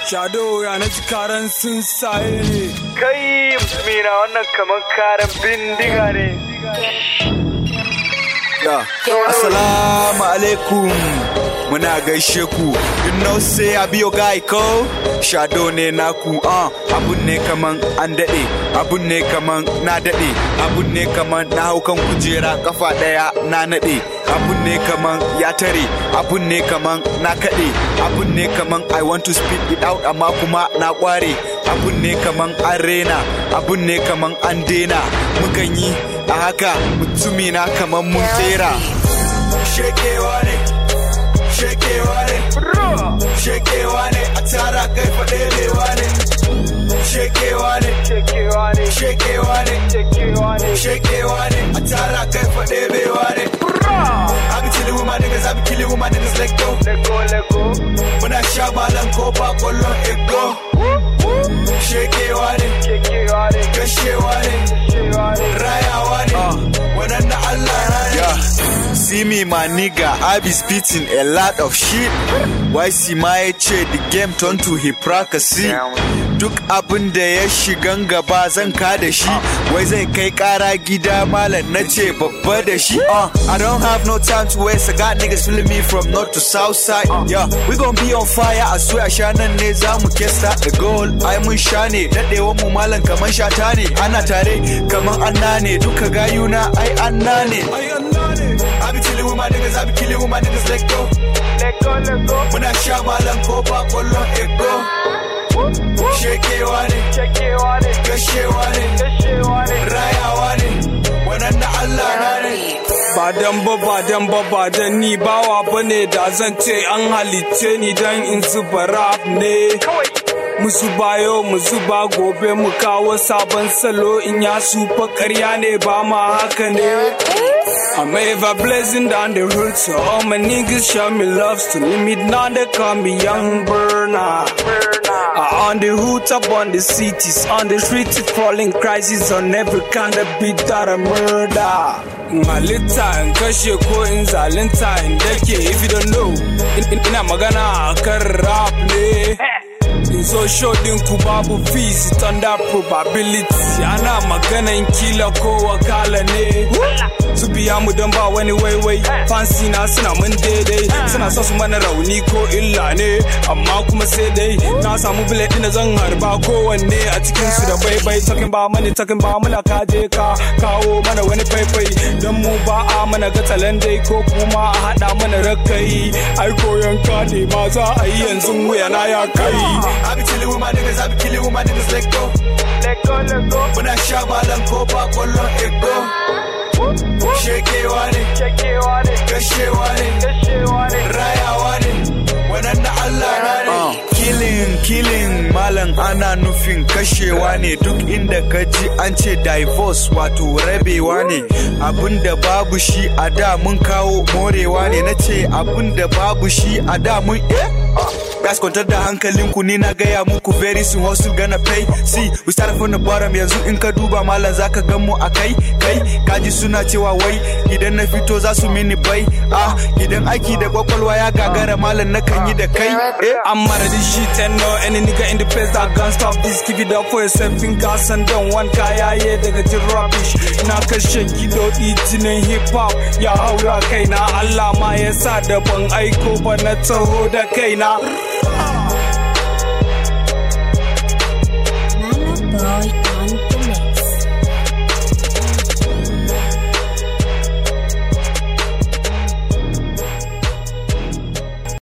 Shado ya na ji karan sun saye ne. Kai mutumina wannan kamar karan bindiga ne. Ya, Assalamu alaikum muna gaishe ku you know say I be your guy ko shado ne naku uh, abun ne kaman an daɗe abun ne kaman na daɗe abun ne kaman na hau kan kujera kafa ɗaya na naɗe abun ne kaman ya tare abun ne kaman na kaɗe abun ne kaman I want to speak it out amma kuma na ƙware abun ne kaman an rena abun ne kaman an dena mukan yi a haka mutumina kaman mun tsera shekewa ne shekewa ne shekewa ne a tara kai faɗelewa ne shekewa ne Shekewa ne. shekewa ne Shekewa ne. shekewa ne a tara kai faɗelewa ne I be chilling with my niggas, I be killing with my niggas, let go. Let go, let go. Muna sha malan ko ba kwallon ego. Shekewa ne, Shekewa ne. gashewa ne, Shekewa ne. rayawa ne, wannan na Allah na ne. Yeah. See me my nigga, I be spitting a lot of shit. Why see my ce the game turn to hypocrisy. Duk abin da ya shigan gaba zan ka da shi. Wai zai kai kara gida malam na ce babba da shi. Uh, I don't have no time to waste. I got niggas feeling me from north to south side. Yeah, we gon' be on fire. I swear sha nan ne za mu kesta the goal. Ai mun sha ne, daɗewan mu malam kaman shata ne. Ana tare kaman anna ne, duka gayuna ai anna ne. I be chilling with my niggas, I be killing with my niggas, let go. Let go, let go. Muna sha malam ko ba kwallon ego. Shekewa ne, Shekewa ne. gashewa ne, Shekewa ne. rayawa ne, wannan na Allah na ne. Ba dan ba ba dan ba ba dan ni bawa bane da zan ce an halitte ni dan in zuba rap ne. Mu zuba yau mu zuba gobe mu kawo sabon salo in ya sufa karya ne ba ma haka ne. I'm ever blazing down the road so all my niggas show me love to limit now they call me young burner. Uh, on the hood up on the cities, on the streets it's falling crisis on every kind of beat that I murder. In halitta in kashe ko in zalunta in dake if you don't know. in- in- Ina magana akan rap ne. In so show din ku babu fees it under probability ana maganan kila ko wakala ne. Su biya mu don ba wani waiwai fansi na suna mun daidai suna so su mana rauni ko illa ne amma kuma sai dai na samu bullet din da zan harba kowanne a cikin su da baibai talking ba mani talking ba mula ka je ka kawo mana wani faifai don mu ba a mana gatalan dai ko kuma a hada mana rakai ai koyon ka ne ma za a yi yanzu wuya na ya kai I be chilling with my niggas, I be killing with my niggas, let go. Let go, let go. Muna sha malam ko ba kwallon ego. Shekewa ne, Shekewa ne. gashewa ne, Shekewa ne. rayawa ne, wannan na Allah na ne. Killing, killing, malam ana nufin kashewa ne duk inda ka ji an ce divorce wato rabewa ne. Abinda babu shi a da mun kawo morewa ne na ce abinda babu shi a da mun eh? Guys kwantar da hankalinku ni na gaya muku very soon hustle gonna pay see we start from the bottom yanzu in ka duba malam zaka gan mu a kai kai kaji suna cewa wai idan na fito za su mini bai ah idan aiki da kwakwalwa ya gagara malam na kan yi da kai eh I'm mad at this shit and no any nigga in the place that gun stop this give it up for yourself in gas and don't want kaya yeah daga jin rubbish na kashe kiɗoɗi jinin hip hop ya haura kaina Allah ma ya sa da ban aiko ba na taho da kaina